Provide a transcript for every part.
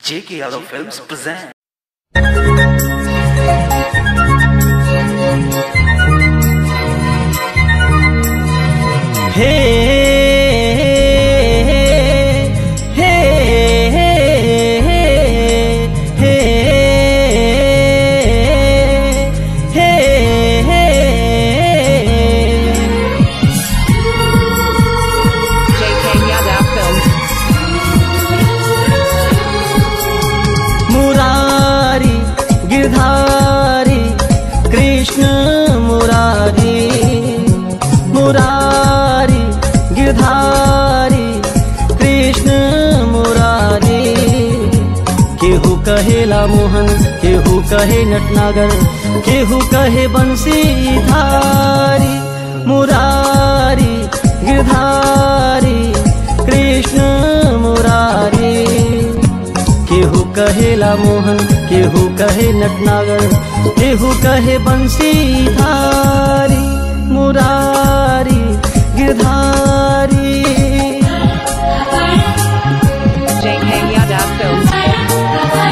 J.K. Yadav Films present. हे हे हे हे JK Yadav Films. Murari Girdhari Krishna Murari Murari Girdhari Krishna Murari केहू कहेला मोहन केहू कहे नटनागर केहू कहे बंसी धारी मुरारी गिरधारी कृष्ण मुरारी केहू कहेला मोहन केहू कहे नटनागर केहू कहे बंसी धारी Murari Girdhari JK Yadav Films.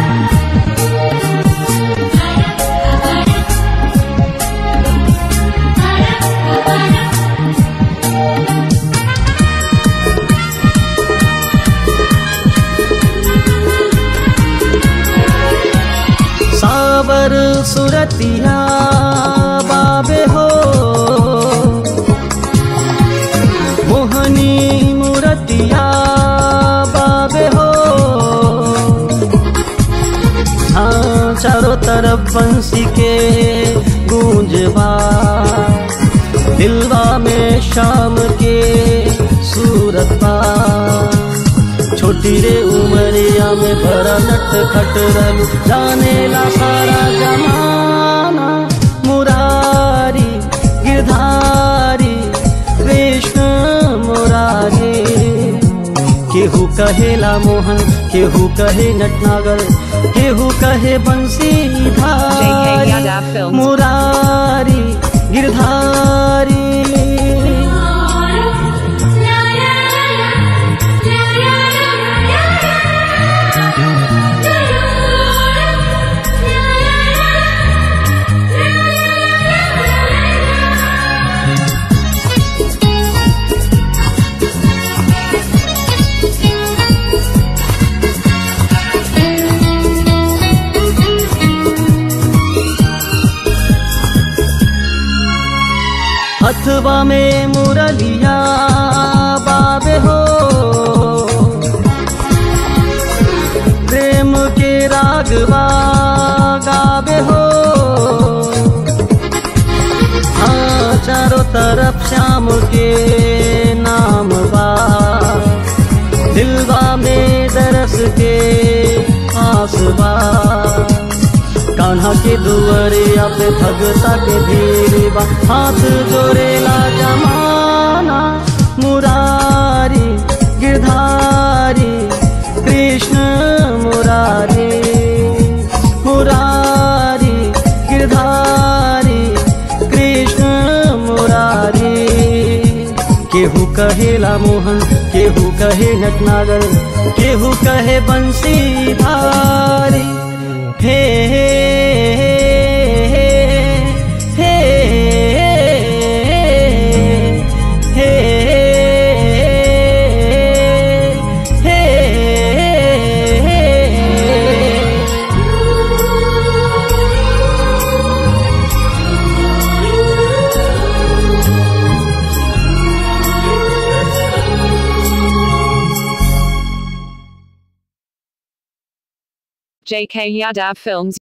सावर सुरतिया बाबे हो मोहनी मूरतिया बाबे हो हाँ चारों तरफ बंसी के गूंजबा दिलवा में शाम के सूरत बा छोटी रे उमरिया में भरा नट खट रलू जाने ला सारा जमाना मुरारी गिरधारी कृष्ण मुरारी केहू कहेला मोहन केहू कहे नटनागर केहू कहे बंसी JK Yadav धारी Films. मुरारी गिरधारी हथवा में मुरलिया बाबे हो प्रेम के रागवा गावे हो हाँ चारों तरफ श्याम के नाम बा दिलवा में दरस के आस बा कान्हा के दुआरिया पे भगता के भीड़ बा हाथ जोड़ेला जमाना मुरारी गिरधारी कृष्ण मुरारी मुरारी गिरधारी कृष्ण मुरारी केहू कहेला मोहन केहू कहे नटनागर केहू कहे बंसी धारी हे हे हे हे हे हे JK Yadav Films.